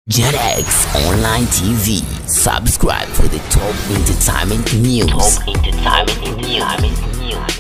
JetX Online TV. Subscribe for the top entertainment news. Top entertainment news.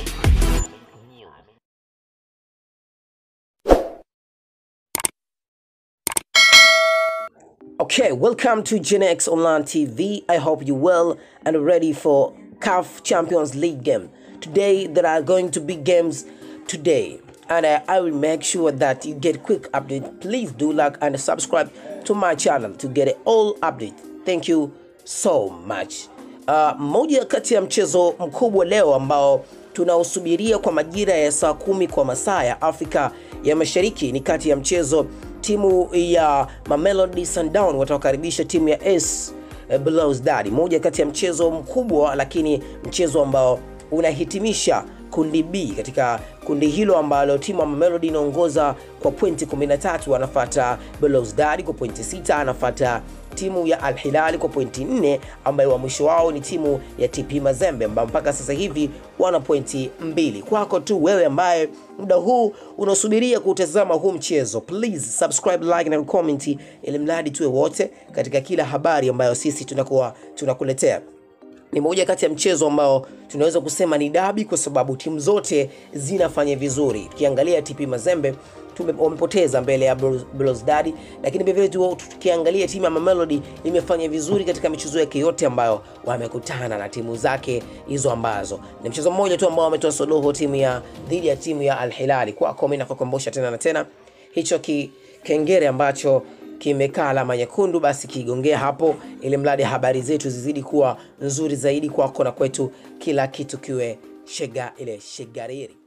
Okay, welcome to Gen X Online TV. I hope you well and ready for CAF Champions League game. Today there are going to be games today and uh, I will make sure that you get quick update. Please do like and subscribe to my channel to get all update. Thank you so much. Uh, moja kati ya mchezo mkubwa leo ambao tunausubiria kwa majira ya saa kumi kwa masaa ya Afrika ya Mashariki ni kati ya mchezo timu ya Mamelodi Sundowns watawakaribisha timu ya AS Belouizdad, moja kati ya mchezo mkubwa, lakini mchezo ambao unahitimisha kundi B. Katika kundi hilo ambalo timu ya Mamelodi inaongoza kwa pointi 13, anafuata Belouizdad kwa pointi 6, anafuata timu ya Al Hilal kwa pointi 4, ambayo wa mwisho wao ni timu ya TP Mazembe ambao mpaka sasa hivi wana pointi mbili. Kwako tu wewe ambaye muda huu unasubiria kutazama huu mchezo, please subscribe, like na comment, ili mradi tuwe wote katika kila habari ambayo sisi tunakuwa tunakuletea ni moja kati ya mchezo ambao tunaweza kusema ni dabi kwa sababu timu zote zinafanya vizuri. Tukiangalia TP Mazembe tume- wamepoteza mbele ya Belouizdad, lakini vilevile tu- tukiangalia timu ya Mamelodi imefanya vizuri katika michezo yake yote ambayo wamekutana na timu zake hizo, ambazo ni mchezo mmoja tu ambao wametoa suluhu timu ya dhidi ya timu ya Al Hilal. Kwako mimi nakukumbusha tena na tena hicho ki, kengere ambacho kimekaa alama nyekundu, basi kigongea hapo, ili mradi habari zetu zizidi kuwa nzuri zaidi kwako na kwetu, kila kitu kiwe shega ile shegariri.